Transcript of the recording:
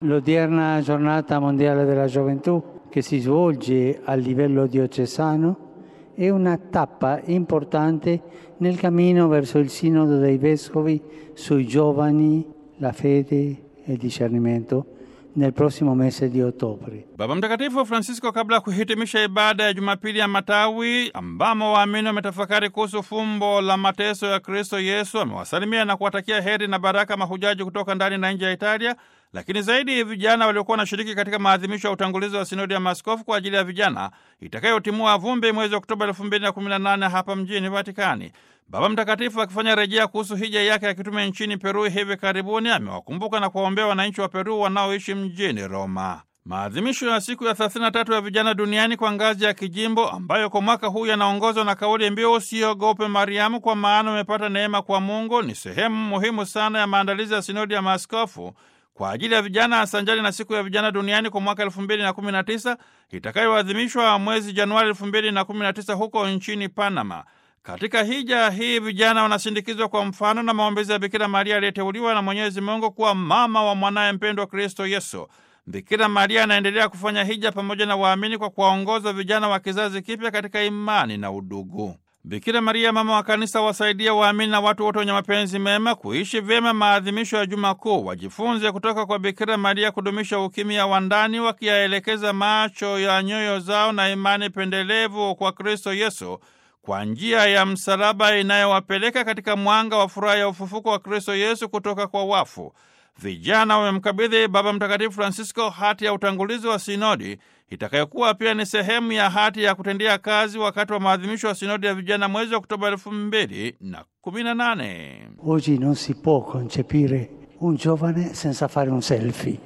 L'odierna giornata mondiale della gioventù che si svolge a livello diocesano è una tappa importante nel cammino verso il sinodo dei vescovi sui giovani, la fede e il discernimento nel prossimo mese di ottobre. Baba Mtakatifu Francisco, kabla ya kuhitimisha ibada ya Jumapili ya Matawi ambamo waamini wametafakari kuhusu fumbo la mateso ya Kristo Yesu, amewasalimia na kuwatakia heri na baraka mahujaji kutoka ndani na nje ya Italia, lakini zaidi vijana waliokuwa wanashiriki katika maadhimisho ya utangulizi wa sinodi ya maaskofu kwa ajili ya vijana itakayotimua vumbi mwezi Oktoba 2018 hapa mjini Vatikani. Baba Mtakatifu akifanya rejea kuhusu hija yake ya kitume nchini Peru hivi karibuni, amewakumbuka na kuwaombea wananchi wa Peru wanaoishi mjini Roma. Maadhimisho ya siku ya 33 ya vijana duniani kwa ngazi ya kijimbo, ambayo kwa mwaka huu yanaongozwa na kauli mbiu usiogope Mariamu, kwa maana umepata neema kwa Mungu, ni sehemu muhimu sana ya maandalizi ya sinodi ya maaskofu kwa ajili ya vijana sanjari na siku ya vijana duniani kwa mwaka 2019 itakayoadhimishwa mwezi Januari 2019 huko nchini Panama. Katika hija hii vijana wanasindikizwa kwa mfano na maombezi ya Bikira Maria aliyeteuliwa na Mwenyezi Mungu kuwa mama wa mwanaye mpendwa Kristo Yesu. Bikira Maria anaendelea kufanya hija pamoja na waamini kwa kuwaongoza vijana wa kizazi kipya katika imani na udugu. Bikira Maria mama wa kanisa wasaidia waamini na watu wote wenye mapenzi mema kuishi vyema maadhimisho ya Juma Kuu. Wajifunze kutoka kwa Bikira Maria kudumisha ukimya wa ndani, wakiyaelekeza macho ya nyoyo zao na imani pendelevu kwa Kristo Yesu kwa njia ya msalaba inayowapeleka katika mwanga wa furaha ya ufufuko wa Kristo Yesu kutoka kwa wafu. Vijana wamemkabidhi Baba Mtakatifu Francisco hati ya utangulizi wa sinodi itakayokuwa pia ni sehemu ya hati ya kutendea kazi wakati wa maadhimisho ya sinodi ya vijana mwezi Oktoba elfu mbili na kumi na nane. Oggi non si può concepire un giovane senza fare un selfie.